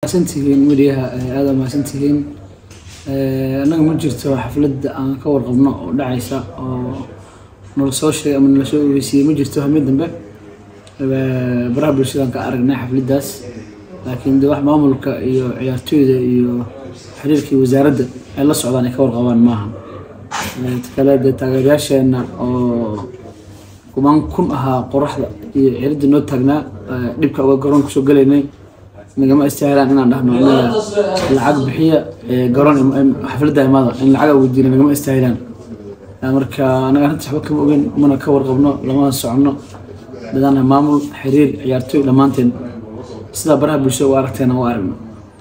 mahadsantihiin weliyaha aada mahadsantihiin annaga ma jirto xafladda aan ka warqabno oo dhacaysa oo nala soo sheegay ama nala soo ogeysiiyey ma jirto hamid dambe baraha bulshadaan ka aragnay xafladdaas laakiin de wax maamulka iyo ciyaartooyda iyo xiriirkii wasaaradda ay la socdaan ay ka warqabaan maaha kale dee taageerayaasheenna oo kumaan kun ahaa qoraxda iyo ciridda noo taagnaa dhibka uga garoon kusoo galaynay nagama istaahilaan inaan dhahno anaga lacag bixiya garoon xafladda imaada in lacag weydiina nagama istaahilaan marka anaga arrinta waxba kama ogeyn mana ka warqabno lamana soconno dadana maamul xiriir ciyaartooy dhammaanteen sidaa baraha bulshada u aragteena u aragno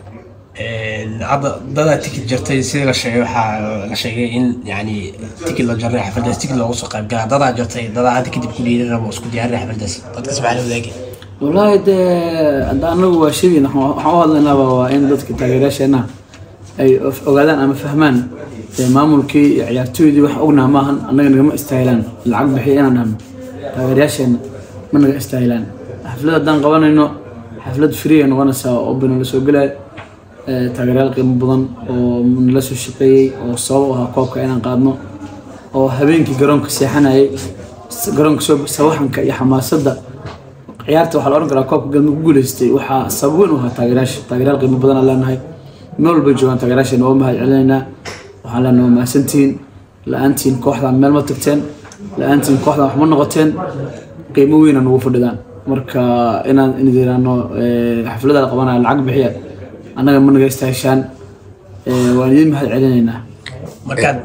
hadda dadaa tikid jartay sidii la sheegay waxaa la sheegay in yani tikid la jarnay xafladaas tikid loogu soo qaybgala dadaa jartay dadaa hadda kadib ku dhiiran rabo isku diyaarinay xafladaas dadkaas maxaa la wadaagay wallaahi dee hadda anagu waa shadiin waxaan u hadlaynaaba waa in dadka taageerayaasheena ay ogaadaan ama fahmaan dee maamulkii iyo ciyaartooydii wax ognaha maahan annaga nagama istaahilaan lacag bixiya inaan dhahno taageerayaasheena ma naga istaahilaan xaflad haddaan qabanayno xaflad free ay noqonaysaa oo bina la soo gelaya taageerayaal qiimo badan oo nala soo shaqeeyey oo sabab u ahaa koobka inaan qaadno oo habeenkii garoonka seexanayay garoonka soo sawaxanka iyo xamaasadda ciyaarta waxaa la odhan karaa koobka galmud ku guuleystay waxaa sabab weyn u ahaa taageerayaasha taageerayaal qiimo badan aan leenahay meel walbay joogaan taageerayaasheena waa mahad celinaynaa waxaan leenahay waa mahadsantihiin la-aantiin kooxdan meel ma tagteen la-aantiin kooxdan wax ma noqoteen qiimo weyna nagu fadhidaan marka inaan inidiraano xafladda la qabanaya lacag bixiya annaga ma naga istaahishaan waan idin mahad celinaynaa markaad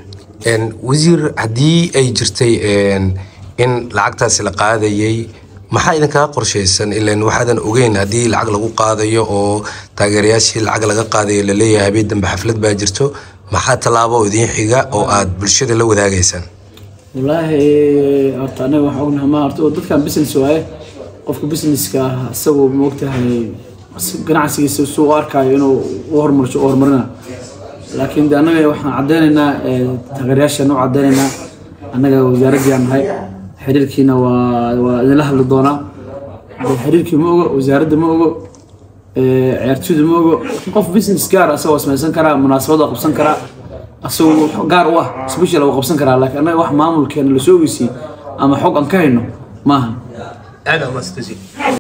wasiir haddii ay jirtay in lacagtaasi la qaadayay maxaa idinkaga qorshaysan ilan waxaadan ogeyn haddii lacag lagu qaadayo oo taageerayaashii lacag laga qaadayo laleeyahay habeen dambe xaflad baa jirto maxaa tallaabo idiin xiga oo aad bulshada la wadaagaysaan wallaahi horta anaga waxaan ognahay ma horta dadkan business waaye qofka businesska ah isagu ma ogtahay ganacsigiisa suu u arkaayo inuu u horumarsho u horumarina laakiin de annaga waxaan caddeynaynaa taageerayaashaan u caddeynaynaa annaga wasaaraddiyaan nahay xiriirkiina waa waa idinla hadli doonaa de xiriirkii ma ogo wasaaradda ma ogo ciyaartooyda ma ogo qof business gaar asagoo samaysan karaa munaasabad waa qabsan karaa asagoo gaar u ah special waa qabsan karaa laakiin annaga wax maamulkeena lasoo ogeysiiyey ama xog aan ka hayno maaha aad aa umaadsantaysii